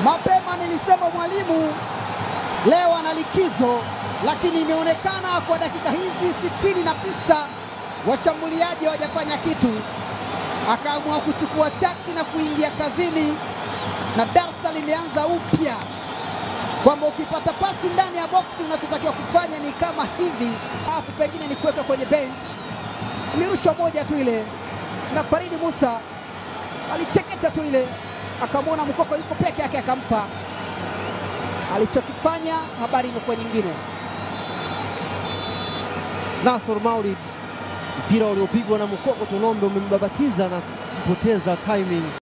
Mapema nilisema mwalimu leo ana likizo, lakini imeonekana kwa dakika hizi sitini na tisa washambuliaji hawajafanya kitu, akaamua kuchukua chaki na kuingia kazini, na darsa limeanza upya kwamba ukipata pasi ndani ya boksi unachotakiwa kufanya ni kama hivi, alafu pengine ni kuweka kwenye bench. Ilirushwa moja tu ile, na Faridi Musa alichekecha tu ile, akamwona Mkoko yuko peke yake, akampa alichokifanya. Habari imekuwa nyingine. Nasor Maulid, mpira uliopigwa na Mkoko Tonombe umembabatiza na kupoteza timing.